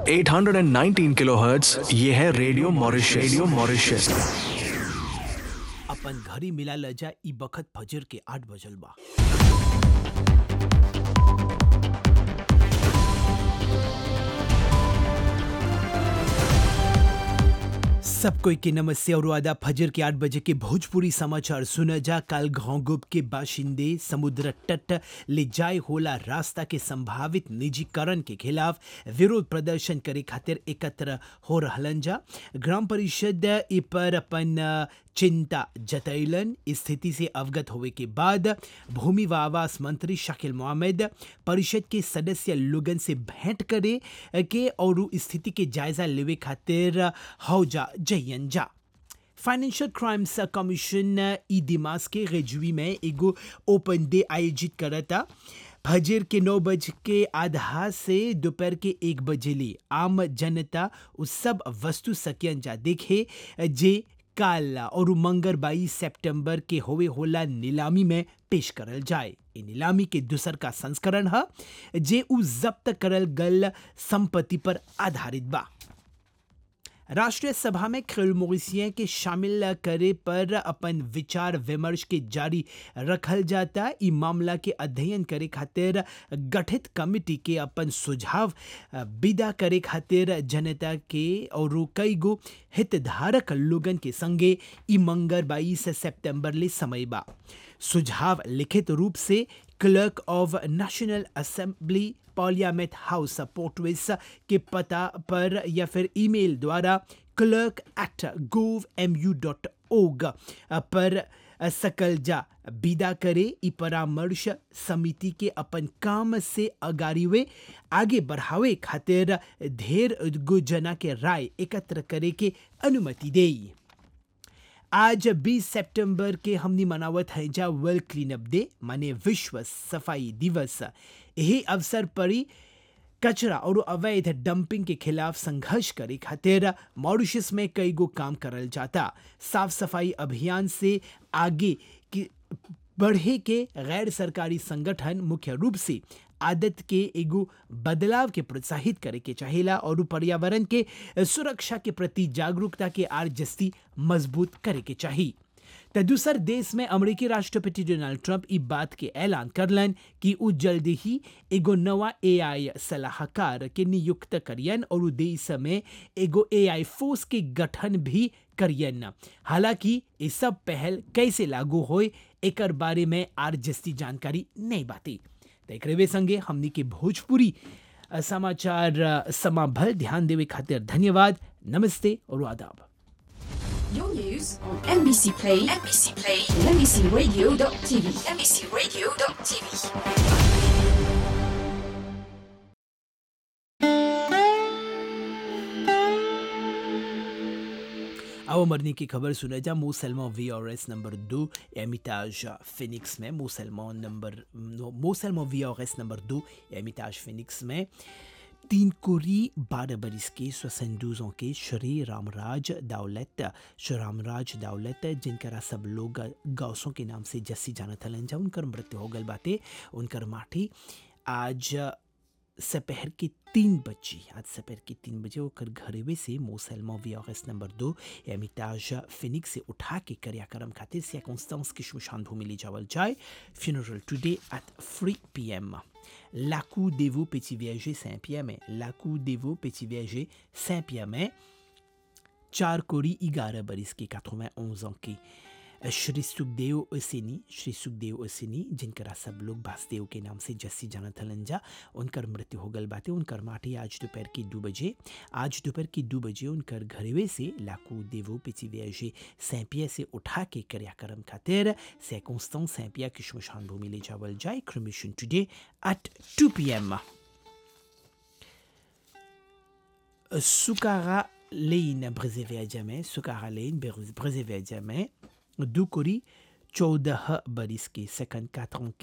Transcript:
819 kilohertz ये है radio Mauritius radio Mauritius अपन घड़ी मिला ल जा ई बखत फजर के आठ बजल बा सब कोई के नमस्ते और आदा फजर के आठ बजे के भोजपुरी समाचार सुना जा काल घोंगुब के बाशिंदे समुद्र तट ले जाए होला रास्ता के संभावित निजीकरण के खिलाफ विरोध प्रदर्शन करे खातिर एकत्र हो रहलन जा ग्राम परिषद इ पर अपन अ, चिंता जतैलन स्थिति से अवगत होवे के बाद भूमि व आवास मंत्री शकील मोहम्मद परिषद के सदस्य लोगन से भेंट करे के और उ स्थिति के जायजा लेवे खातिर हौजा जयन जा फाइनेंशियल क्राइम्स कमीशन ई दिमाग के रेजुई में एगो ओपन डे आयोजित करता फजर के नौ बज के आधा से दोपहर के एक बजे ले आम जनता उस सब वस्तु सकियन जा देखे जे काल और मंगर बाईस सितंबर के होवे होला नीलामी में पेश करल जाए ई नीलामी के दूसर का संस्करण है जे उ जब्त करल गल संपत्ति पर आधारित बा राष्ट्रीय सभा में खेल मोरिसिया के शामिल करे पर अपन विचार विमर्श के जारी रखल जाता ई मामला के अध्ययन करे खातिर गठित कमिटी के अपन सुझाव अ, विदा करे खातिर जनता के और कई गो हितधारक लोगन के संगे ई मंगर बाईस सितंबर ले समय बा सुझाव लिखित रूप से clerk of national assembly parliament house पोर्टविस के पता पर या फिर ईमेल द्वारा clerk at gov M U dot org पर सकल जा विदा करे ई परामर्श समिति के अपन काम से अगारीवे आगे बढ़ावे खातिर ढेर गो जना के राय एकत्र करे के अनुमति देई आज 20 सितंबर के हमनी मनावत है जा वर्ल्ड क्लीन अप डे माने विश्व सफाई दिवस यही अवसर पर ही कचरा और अवैध डंपिंग के खिलाफ संघर्ष करे खातिर मॉरिशस में कई गो काम करल जाता साफ सफाई अभियान से आगे की बढ़े के गैर सरकारी संगठन मुख्य रूप से आदत के एगो बदलाव के प्रोत्साहित करे के चाहेला और उ पर्यावरण के सुरक्षा के प्रति जागरूकता के आर जस्ती मजबूत करे के चाहिए त दूसर देश में अमेरिकी राष्ट्रपति डोनाल्ड ट्रंप ई बात के ऐलान करलन कि उ जल्द ही एगो नवा एआई सलाहकार के नियुक्त करियन और उ देश में एगो एआई फोर्स के गठन भी करियन हालांकि ये सब पहल कैसे लागू होए एकर बारे में आर जस्ती जानकारी नहीं बाती त एकरे संगे हमनी के भोजपुरी अ, समाचार अ, समाभल ध्यान देवे खातिर धन्यवाद नमस्ते और आदाब Your news on NBC Play, NBC Play, and NBCRadio.tv, NBCRadio.tv. अब मरने की खबर सुना जा मोसलमा वी आर एस नंबर दो एमिताज फिनिक्स में मोसलमा नंबर मोसलमा वी आर एस नंबर दो एमिताज फिनिक्स में तीन कोरी बारह बरिस के सोसंदूजों के श्री रामराज दौलत श्री रामराज दौलत जिनकरा सब लोग गौसों के नाम से जस्सी जानत हलन जा उनकर मृत्यु हो गल बाटे उनकर माटी आज सपहर के तीन बजे आज सपहर के तीन बजे ओकर घरेवे से मोसलमा वीआरएस नंबर दो एमिताज फिनिक्स से उठा के क्रियाक्रम खातिर circonstance की शमशान भूमि ले जावल जाए funeral today at 3 p.m. Lacou Devo Petit Viager Saint-Pierre में Lacou Devo Petit Viager Saint-Pierre में चार कोरी ग्यारह बरिस के 91 ans के श्री सुखदेव ओसेनी श्री सुखदेव ओसेनी जिनकरा सब लोग वासुदेव के नाम से जस्सी जानत हलन जा उनकर मृत्यु हो गल बाटे उनकर माटी आज दोपहर के दो बजे आज दोपहर के दो बजे उनकर घरेवे से लाकू देवो पिची व्याजे सैंपिया से उठा के क्रियाक्रम खातिर सैकोंस्तान सैंपिया की शमशान भूमि ले जावल जाए cremation today at 2 PM Sukara Lane préservé à jamais, Sukara Lane préservé à jamais, Dukuri चौदह बरिस के 54 ans